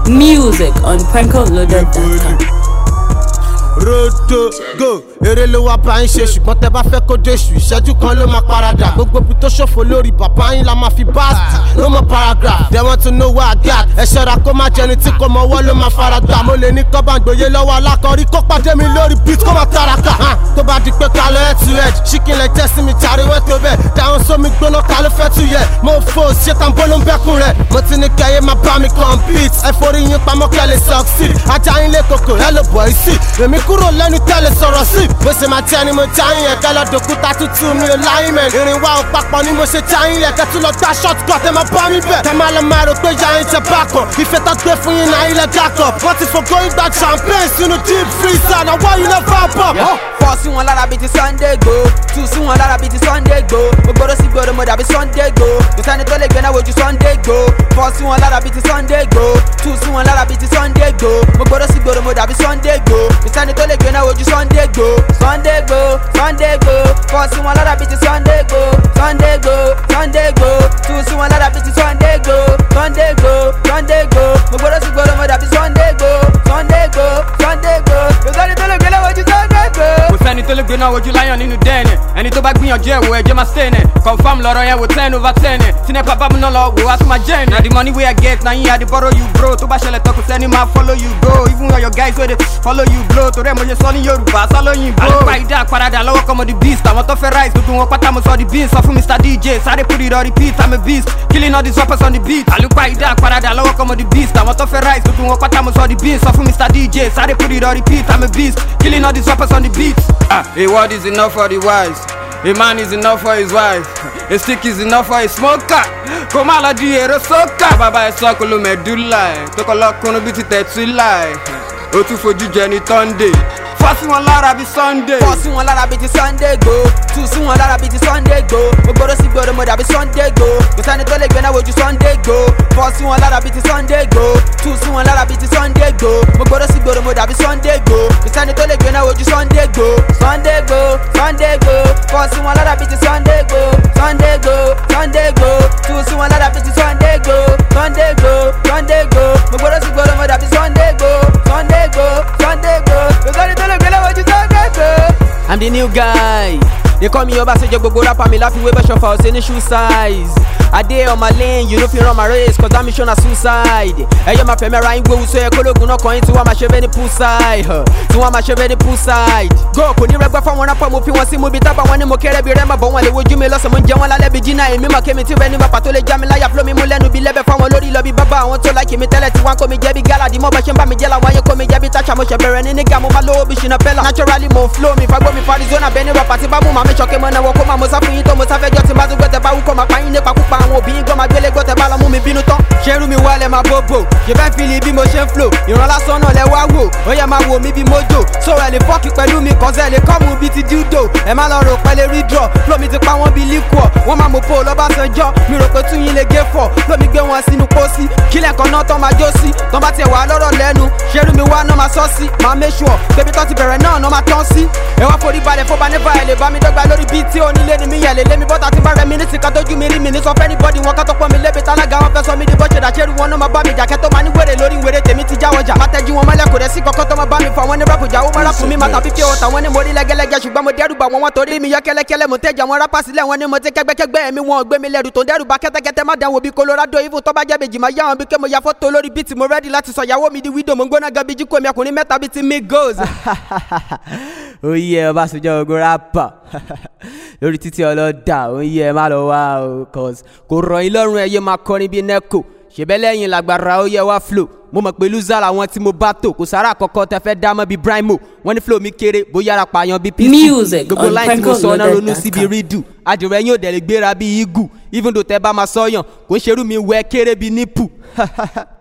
Music on PrankoLoaded.com. rodo go eré ló wá bá yín ṣe ṣùgbọ́n tẹ bá fẹ́ kó déṣù ìṣẹ́jú kan ló máa paradà gbogbo ibi tó ṣòfò lórí bàbá yín la máa fi báàsì no more paragraph they want to know what I got ẹ ṣọ́ra kó má jẹni tí kò mọ ọwọ́ ló máa fara gbà mo lè ní kọ́ bá ń gbòye lọ́wọ́ alákọ̀ọ́rí kó pàdé mi lórí beat kó máa taraka hàn tó bá di pé kálọ̀ ẹ̀ tu ẹ̀ ṣíkìn lẹ̀ jẹ́ sí mi tàríwé tó bẹ̀ dáhùn sómi gbóná kálọ̀ fẹ́ tu yẹ mo fò ṣé tán bó ló ń bẹ́kùn rẹ̀ mo ti ní kẹyẹ máa bá mi compete ẹ forí yín pamọ́ kẹ́ lè succeed ajá yín lé koko ẹ ló bọ̀ ẹ́ sí èmi kúrò lẹ́nu tẹ́lẹ̀ sọ̀rọ̀ sí bó ṣe máa jẹ́ ni mo já yín yẹn kẹ́ lọ dòkúta tútù mi ò láyín mẹ́ ìrìn wa ò papọ̀ ni mo ṣe já yín yẹn kẹ́ tún lọ gbá short cut ẹ máa bá mi bẹ̀ kẹ́ máa lọ máa rò pé ya yín jẹ bákan ìfẹ́ tó gbé fún yín náà ilẹ̀ dákọ̀ wọ́n ti fògó yín gba champagne sínú deep freezer náà wọ́n yín lọ fà bọ̀. fọ́ sí wọn lára bíi ti sunday go tú sí wọn lára bíi ti sunday go mo gbọ́dọ̀ sí gbọ́dọ̀ mo dàbí sunday go kò sẹ́ni tó lè gbẹ́ná wojú sunday go fọ́ sí wọn lára bíi ti sunday go tú sí wọn lára bíi ti sunday go mo gbọ́dọ̀ sí gbọ́dọ̀ mo dàbí sunday go kò sẹ́ni tó lè gbẹ́ná wojú sunday go sunday go sunday go fọ́ sí wọn lára bíi ti sunday go sunday go sunday go tú sí wọn lára bíi ti sunday go sunday go sunday go mo gbọ́dọ̀ sí gbọ́dọ̀ mo dàbí sunday go sunday go sunday go kò sẹ́ni tó lè gbẹ́ná wojú sunday go. kò sẹ́ni tó lè gbé náà wojú láyàn nínú dẹ́ẹ̀nì ẹni tó bá gbìyànjú ẹ̀ wò ẹ̀jẹ̀ máa stay nẹ̀ confam lọ́rọ̀ yẹn wò ten over ten ẹ̀ tí nepa bá mu náà lọ wò wá tún máa jẹ́ ẹ̀ na the money wey i get na yín i dey borrow you bro tó bá ṣẹlẹ̀ tán kò sẹ́ni máa follow you go even when your guys wey dey follow you blow torí ẹ̀ mo ṣe sọ ní yorùbá sálóyìn bro. àlùkò àìdá àparadà lọ́wọ́ kọ́mọ the beast àwọn tó fẹ́ rise gbogbo wọn pátá mo sọ the beans sọ fún mr dj sáré put it on repeat i'm a beast killing all these rappers on the beat. àlùkò àìdá àparadà lọ́wọ́ kọ́mọ the beast àwọn tó fẹ́ rise gbogbo wọn pátá mo sọ the beans sọ fún mr dj sáré put it on repeat i'm a beast killing all these rappers on the beat. ah a word is enough for the wise. A man is enough for his wife. A stick is enough for a smoker. Kò má lọ di èrò sókà. Bàbá ẹ̀ sọ kò ló mẹ̀dúlà ẹ̀. Tó kọ́ lọ́kùnrin bíi ti tẹ̀túlà ẹ̀. Ó tún fojú jẹ ní Sunday. Fọ́ sí wọn lára bíi Sunday. fọ́ sí wọn lára bíi ti sunday go tú sí wọn lára bíi ti sunday go mo gbọ́dọ̀ sí gbọ́dọ̀ mo dàbí sunday go kò sẹ́ni tó lè gbẹ́ná wojú sunday go fọ́ sí wọn lára bíi ti sunday go tú sí wọn lára bíi ti sunday go mo gbọ́dọ̀ sí gbọ́dọ̀ mo dàbí sunday go kò sẹ́ni tó lè gbẹ́ná wojú sunday go sunday go sunday go fọ́ sí wọn lára bíi ti sunday go sunday go sunday go tú sí wọn lára bíi ti sunday go sunday go sunday go mo gbọ́dọ̀ sí gbọ́dọ̀ mo dàbí sunday go sunday go sunday go kò sẹ́ni tó lè gbẹ́ná wojú sunday go. I'm the new guy. They call me Obasanjo gbogbo rapper mi láfiwé bẹ́sọ̀ fa ọ̀sẹ̀ ní shoe size. I dey on my lane, you no fit run my race cause that mission na suicide. Ẹyọ máa fẹ̀mí ara yín gbówó sọ ẹ kólógun náà kàn yín tí wọ́n máa ṣe bẹ́ẹ̀ ní poolside. huh, Tí wọ́n máa ṣe bẹ́ẹ̀ ní poolside. Go kò ní rẹgbẹ́ fáwọn rapper mo fi wọn sí mu bí tábà wọn ni mo kéré bí rẹ́mà bọ̀ wọn lè wojú mi lọ́sàn mo ń jẹ wọn lálẹ́ bí jìnnà èmi mọ̀ kémi tí rẹ ní bàbá tó lè já mi láyà flow mi mú lẹ́nu bí lẹ́bẹ̀ fáwọn lórí lọ bí bàbá àwọn tó láìkì mi tẹ́lẹ̀ tí wọ́n kó mi jẹ́ bí gálàdì mọ́ bá ṣe ń bá mi jẹ́ làwọn ayé kó mi jẹ́ bí táṣà mo ṣẹ̀ bẹ̀rẹ̀ ní nígà mo máa lówó bí ṣìnà pẹ́lá. Naturally mo flow mi fagbó mi farizona bẹ́ẹ̀ ni rapper tí bá mú màmí ṣọ̀kẹ́ mọ́ náà wọ́n kó máa mo sá fún yín tó mo sáfẹ́jọ́ tí má tún gbẹ́tẹ̀ bá wú kó máa pa yín nípa púpà àwọn òbí yín gbọ́ máa gbélé gbọ́tẹ̀ bá lọ mú mi bínú tán. ṣerú mi wálẹ̀ máa bóbò ṣe fẹ́ fìlì bí mo ṣe ń flow ìran lásán náà lẹ wá wò ó yẹ máa wò mí bí mojo so ẹ lè fọ́ọ̀kì pẹ̀lú mi kọ́sẹ̀ lè kọ́ mu bíi ti dildo ẹ má lọ rò pẹ́lẹ́ rí draw flow mi ti pa wọ́n bíi liquor wọ́n máa mọ̀ pò lọ́bàṣánjọ́ mi rò pé tún yín lè gé fọ̀ flow mi gbé wọn sínú pósí kílẹ̀ kan náà tán máa jó sí tán bá tiẹ̀ wà lọ́rọ̀ lẹ́nu ṣerú mi wá náà máa sọ́ sí máa make sure bébí tán ti bẹ̀rẹ̀ náà náà máa tán sí ẹ wá forí balẹ̀ fọ́ bá nífà ẹ̀ lè bá mi dọ́gba lórí bíi tí onílé ni mi yẹ̀ lè lé mi bọ́tà tí bá rẹ̀ mi ní sìkà tójú mi rí mi ní sọ fẹ́ ní bọ́dì wọn ká tó pọ́n mi lébi tálága wọn fẹ́ sọ mí di bọ́ṣẹ̀ dàṣẹ́rù wọn náà máa bá mi jà kẹ́tọ́ máa ní wèrè lórí wèrè tèmi ti já wọjà má tẹ́jú wọn mọ́lẹ̀ kò rẹ̀ sí kọ́kọ́ tó máa bá mi fọ àwọn ní rap jà ó má rap mi má tàbí fi ọ̀tà wọn ní mo rí lẹ́gẹ́lẹ́gẹ́ ṣùgbọ́n mo dẹ́rù bà wọn wọn torí mi yọ kẹ́lẹ́kẹ́lẹ́ mo tẹ́jà wọn rápá sílẹ̀ wọn ní mo ti kẹ́gbẹ́kẹ́gbẹ́ ẹ̀mí wọn ò gbé mi lẹ́rù tó ń dẹ́rù bà kẹ́tẹ́kẹ́tẹ́ má dánwò bí colorado even tó bá jẹ́ bèjì máa yá wọn bí ké mo ya fọ́tò lórí bíìtì mo rẹ́dí láti sọ ìyàwó mi di widow mo ń gbóná gan bí jíkò mi ọkùnrin mẹ́ta bíi ti mi goals. oyè ọbàṣọjọ ogun rapper lórí títí ọlọ́dà oyè má lọ wá o cause kò rọ̀ yín lọ́rùn ẹ̀yẹ máa kọrin bíi neco ṣèbẹ́lẹ́yìn làgbàrà ó yẹ wá flow mo mọ̀ pé loser làwọn tí mo bá tò kò sára àkọ́kọ́ tẹ fẹ́ dá mọ́ bíi brimo wọ́n ní flow mi kéré bóyá ara pààyàn bíi pc Music gbogbo on line tí mo sọ náà ronú síbi PrankoLoaded.com. rídù àdìrẹ́ yín ò dẹ̀ lè gbéra bíi igu even though tẹ bá máa sọ́yàn kò ń ṣerú mi wẹ́ kéré bíi nípù